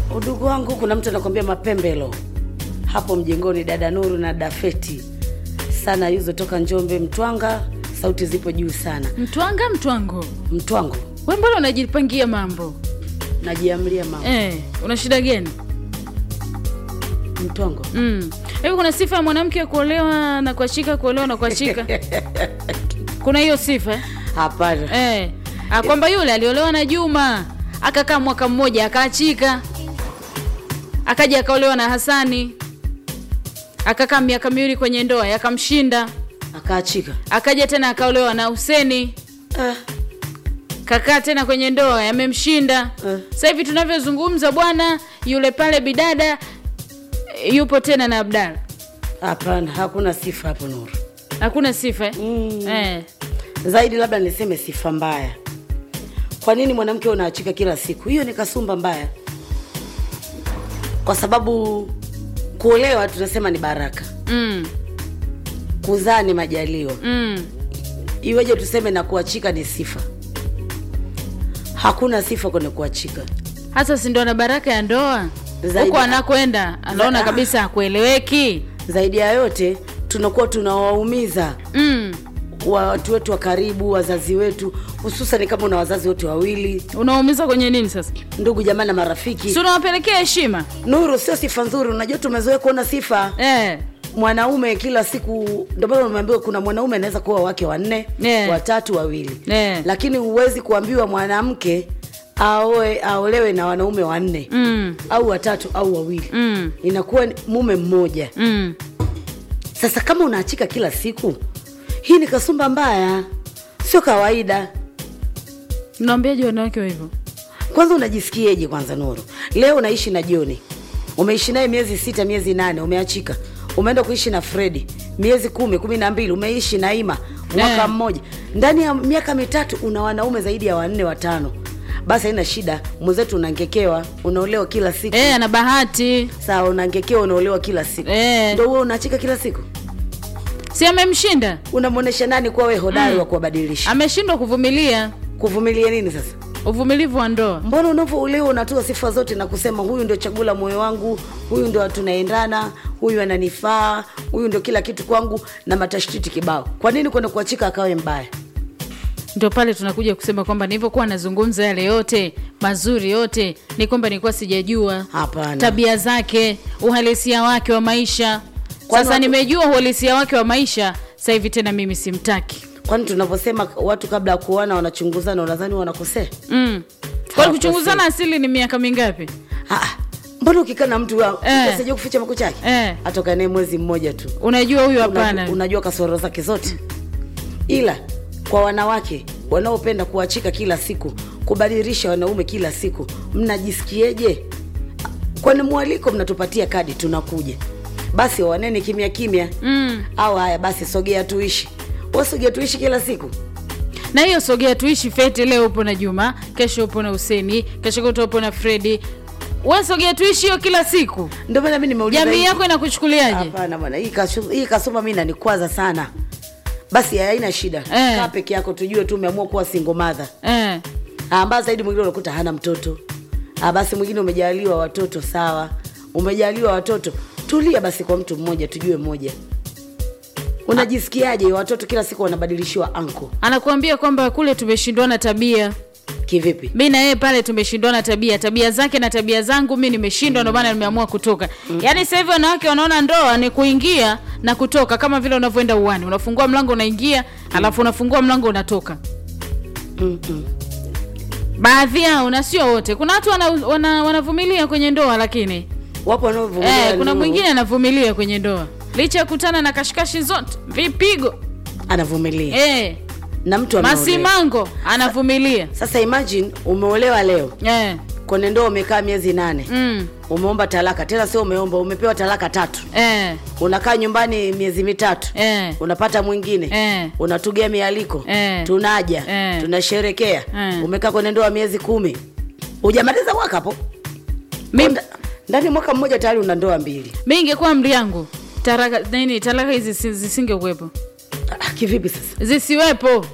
udugu wangu kuna mtu anakwambia mapembelo hapo mjengoni dada nuru na dafeti sana yuzo toka njombe mtwanga sauti zipo juu sana mtwanga mtwango mtwango we mbona unajipangia mambo najiamlia mama eh, una shida gani mtwango Mm. hivi kuna sifa ya mwanamke kuolewa na kuachika kuolewa na kuachika kuna hiyo sifa eh? hapana eh. Ah, kwamba yule aliolewa na juma akakaa mwaka mmoja akaachika akaja akaolewa na hasani akakaa miaka miwili kwenye ndoa yakamshinda akaachika akaja tena akaolewa na huseni ah, kakaa tena kwenye ndoa yamemshinda Eh. sasa hivi tunavyozungumza bwana yule pale bidada eh, yupo tena na abdala hapana hakuna sifa hapo nuru hakuna sifa eh? Mm. Eh. zaidi labda niseme sifa mbaya kwa nini mwanamke unaachika kila siku hiyo ni kasumba mbaya kwa sababu kuolewa tunasema ni baraka Mm. kuzaa ni majaliwa Mm. iweje tuseme na kuachika ni sifa hakuna sifa kwenye kuachika hasa si ndo na baraka ya ndoa Zaidi- huko anakwenda anaona Za- kabisa akueleweki zaidi ya yote tunakuwa tunawaumiza mm. watu wetu wa karibu wazazi wetu hususan kama una wazazi wote wawili unaumiza kwenye nini sasa ndugu jamaa na marafiki si unawapelekea heshima nuru sio sifa nzuri unajua tumezoea kuona sifa eh. mwanaume kila siku ndio maana umeambiwa kuna mwanaume anaweza kuwa wake wanne Yeah. watatu wawili Yeah. lakini huwezi kuambiwa mwanamke aoe aolewe na wanaume wanne mm. au watatu au wawili Mm. inakuwa ni mume mmoja Mm. sasa kama unaachika kila siku hii ni kasumba mbaya sio kawaida naambiaje wanawake wa hivyo kwanza unajisikieje kwanza nuru leo unaishi na joni umeishi naye miezi sita miezi nane umeachika umeenda kuishi na fredi miezi kumi kumi na mbili umeishi na ima mwaka Eh. mmoja ndani ya miaka mitatu una wanaume zaidi ya wanne watano basi haina shida mwenzetu unangekewa unaolewa kila siku eh, ana bahati sawa unangekewa unaolewa kila siku Eh. ndo huwe unaachika kila siku si amemshinda unamwonyesha nani kuwa we hodari wa kuwabadilisha ameshindwa kuvumilia kuvumilia nini sasa uvumilivu wa ndoa mbona unavyoulewa unatoa sifa zote na kusema huyu ndio chaguo la moyo wangu huyu ndio tunaendana huyu ananifaa huyu ndio kila kitu kwangu na matashtiti kibao kwa nini kwenda kuachika akawe mbaya ndio pale tunakuja kusema kwamba nilivyokuwa nazungumza yale yote mazuri yote ni kwamba nilikuwa sijajua hapana tabia zake uhalisia wake wa maisha Kwani sasa watu- nimejua uhalisia wake wa maisha sasa hivi tena mimi simtaki kwani tunavyosema watu kabla ya kuoana wanachunguzana unadhani wanakosea mm. kwani Hawakosei. kuchunguzana asili ni miaka mingapi Ah, mbona ukikaa na mtu wa- Eh. asijua kuficha makucha yake eh. atoka naye mwezi mmoja tu unajua huyu unajua, hapana unajua kasoro zake zote ila kwa wanawake wanaopenda kuachika kila siku kubadilisha wanaume kila siku mnajisikieje kwani mwaliko mnatupatia kadi tunakuja basi wanene kimya kimya mm. au haya basi sogea tuishi wasogea tuishi kila siku na hiyo sogea tuishi fete leo upo na juma kesho upo na huseni kesho kuto upo na fredi we sogea tuishi hiyo kila siku ndio maana mi nimeuliza jamii hii- yako inakuchukuliaje hapana bwana hii kasu- hii kasoma mi nanikwaza sana basi haina shida Eh. kaa peke yako tujue tu umeamua kuwa single mother eh. ambayo zaidi mwingine unakuta hana mtoto Ah, basi mwingine umejaliwa watoto sawa umejaliwa watoto tulia basi kwa mtu mmoja tujue mmoja unajisikiaje watoto kila siku wanabadilishiwa anko anakuambia kwamba kule tumeshindwana tabia kivipi mi na yeye pale tumeshindwana tabia tabia zake na tabia zangu mi nimeshindwa ndio maana nimeamua kutoka yaani sasa hivi wanawake wanaona ndoa ni kuingia na kutoka kama vile unavyoenda uwani unafungua mlango unaingia alafu unafungua mlango unatoka Mm-mm. baadhi yao na sio wote kuna watu wana, wana, wanavumilia kwenye ndoa lakini wapo wanaovumilia eh, kuna nuru. mwingine anavumilia kwenye ndoa licha ya kutana na kashikashi zote vipigo anavumilia eh, na mtu ameolewa. masimango anavumilia sasa imagine umeolewa leo eh, kwenye ndoa umekaa miezi nane mm, umeomba talaka tena sio umeomba umepewa talaka tatu eh, unakaa nyumbani miezi mitatu eh. unapata mwingine Eh. unatugea mialiko Eh. tunaja Eh. tunasherekea Eh. umekaa kwenye ndoa miezi kumi hujamaliza mwaka hapo Mi- Nda- ndani ya mwaka mmoja tayari una ndoa mbili mi ingekuwa mri yangu taraka nini talaka hizi si- zisingekuwepo Ah, kivipi sasa zisiwepo